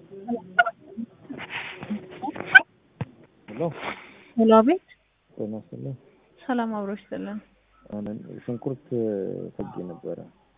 ሄሎ ሄሎ፣ አቤት። ጤና ይስጥልኝ። ሰላም አብሮ ይስጥልን። አሁን ሽንኩርት ፈጌ ነበረ።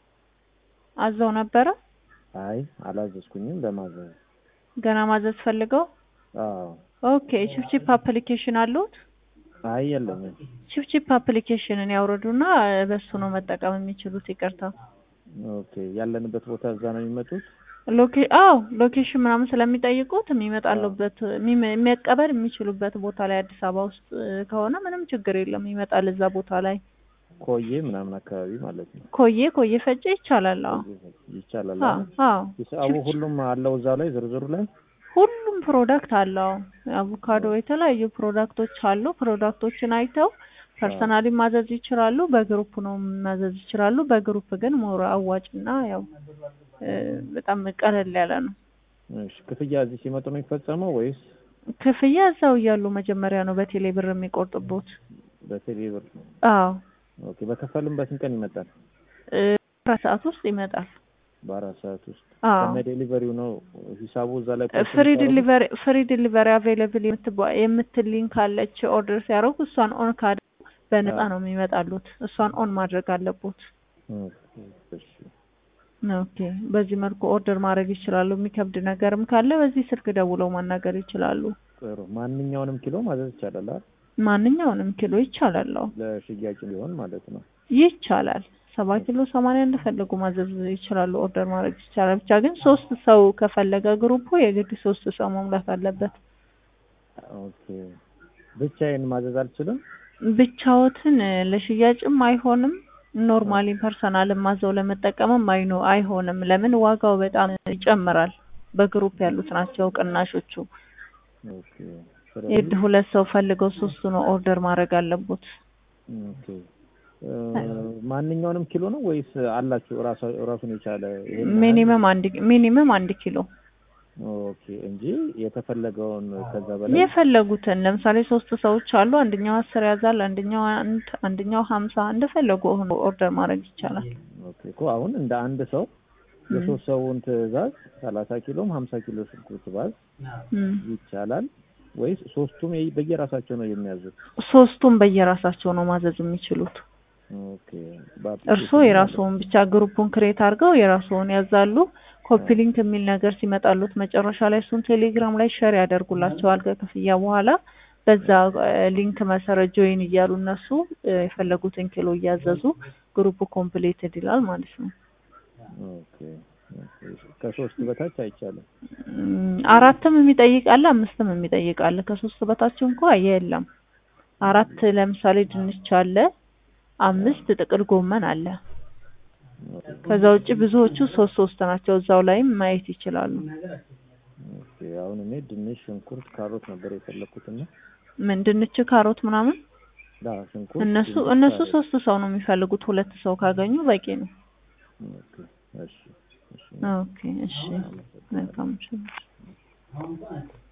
አዘው ነበረ? አይ አላዘዝኩኝም፣ ለማዘዝ ገና ማዘዝ ፈልገው? አዎ። ኦኬ። ቺፕቺፕ አፕሊኬሽን አሉት? አይ የለኝም። ቺፕቺፕ አፕሊኬሽንን ያውርዱና በሱ ነው መጠቀም የሚችሉት። ይቅርታ። ኦኬ። ያለንበት ቦታ እዛ ነው የሚመጡት? ሎኬ አዎ ሎኬሽን ምናምን ስለሚጠይቁት የሚመጣሉበት የሚመ- መቀበል የሚችሉበት ቦታ ላይ አዲስ አበባ ውስጥ ከሆነ ምንም ችግር የለም ይመጣል እዛ ቦታ ላይ ኮዬ ምናምን አካባቢ ማለት ነው። ኮዬ ኮዬ ፈጬ ይቻላል አዎ ይቻላል። አዎ አዎ ሂሳቡ ሁሉም አለው እዛ ላይ ዝርዝሩ ላይ ሁሉም ፕሮዳክት አለው አቮካዶ የተለያዩ ፕሮዳክቶች አሉ ፕሮዳክቶችን አይተው ፐርሰናሊ ማዘዝ ይችላሉ በግሩፕ ነው ማዘዝ ይችላሉ በግሩፕ ግን ሞር አዋጭና ያው እ በጣም ቀለል ያለ ነው እሺ። ክፍያ እዚህ ሲመጡ ነው የሚፈጸመው ወይስ ክፍያ እዛው እያሉ መጀመሪያ ነው በቴሌ ብር የሚቆርጥቦት በቴሌ ብር? አዎ ኦኬ። በከፈልም በስንት ቀን ይመጣል? እ አራት ሰዓት ውስጥ ይመጣል በአራት ሰዓት ውስጥ አዎ ከነ ዴሊቨሪው ነው ሂሳቡ እዛ ላይ ፍሪ ዲሊቨሪ ፍሪ ዲሊቨሪ አቬይላብል የምትል ሊንክ አለች። ኦርደር ሲያደርጉ እሷን ኦን ካደ በነፃ ነው የሚመጣሉት። እሷን ኦን ማድረግ አለቦት። እሺ ኦኬ። በዚህ መልኩ ኦርደር ማድረግ ይችላሉ። የሚከብድ ነገርም ካለ በዚህ ስልክ ደውለው ማናገር ይችላሉ። ጥሩ። ማንኛውንም ኪሎ ማዘዝ ይቻላል አይደል? ማንኛውንም ኪሎ ይቻላል። አዎ ለሽያጭ ሊሆን ማለት ነው። ይቻላል። ሰባ ኪሎ ሰማንያ እንደፈለጉ ማዘዝ ይችላሉ። ኦርደር ማድረግ ይቻላል። ብቻ ግን ሶስት ሰው ከፈለገ ግሩፑ የግድ ሶስት ሰው መሙላት አለበት። ኦኬ። ብቻዬን ማዘዝ አልችልም? ብቻዎትን እ ለሽያጭም አይሆንም። ኖርማሊ ፐርሰናልን ማዘው ለመጠቀምም አይኖ አይሆንም። ለምን ዋጋው በጣም ይጨምራል። በግሩፕ ያሉት ናቸው ቅናሾቹ። ኦኬ። የድ ሁለት ሰው ፈልገው ሶስቱ ነው ኦርደር ማድረግ አለቦት። ኦኬ። እ ማንኛውንም ኪሎ ነው ወይስ አላችሁ ራሱ ራሱን የቻለ ይሄን ያህል? ሚኒመም አንድ ሚኒመም አንድ ኪሎ ኦኬ እንጂ የተፈለገውን ከዛ በላይ የፈለጉትን ለምሳሌ ሶስት ሰዎች አሉ። አንደኛው አስር ያዛል፣ አንደኛው አንድ፣ አንደኛው ሀምሳ እንደፈለጉ ሆኖ ኦርደር ማድረግ ይቻላል። ኦኬ እኮ አሁን እንደ አንድ ሰው የሶስት ሰውን ትዕዛዝ ሰላሳ ኪሎም ሀምሳ ኪሎ ሽንኩርት ባዝ እም። ይቻላል ወይስ ሶስቱም የ- በየራሳቸው ነው የሚያዙት? ሶስቱም በየራሳቸው ነው ማዘዝ የሚችሉት። ኦኬ እርስዎ የራስዎን ብቻ ግሩፑን ክሬት አድርገው የራስዎን ያዛሉ። ኮፒ ሊንክ የሚል ነገር ሲመጣሉት መጨረሻ ላይ እሱን ቴሌግራም ላይ ሸር ያደርጉላቸዋል ከክፍያ በኋላ በዛ እ ሊንክ መሰረት ጆይን እያሉ እነሱ እ የፈለጉትን ኪሎ እያዘዙ ግሩፑ ኮምፕሌትድ ይላል ማለት ነው። ኦኬ ኦኬ። ከሶስት በታች አይቻልም። እም፣ አራትም የሚጠይቅ አለ፣ አምስትም የሚጠይቅ አለ። ከሶስት በታች እንኳ የለም። አራት ለምሳሌ ድንች አለ፣ አምስት ጥቅል ጎመን አለ። ከዛ ውጭ ብዙዎቹ ሶስት ሶስት ናቸው። እዛው ላይም ማየት ይችላሉ። ኦኬ አሁን እኔ ድንች፣ ሽንኩርት፣ ካሮት ነበር የፈለኩትና ምን ድንች፣ ካሮት ምናምን ዳ ሽንኩርት እነሱ ድንች፣ እነሱ ካሮት። ሶስት ሰው ነው የሚፈልጉት። ሁለት ሰው ካገኙ በቂ ነው። ኦኬ እሺ እሺ ኦኬ እሺ፣ መልካም እሺ።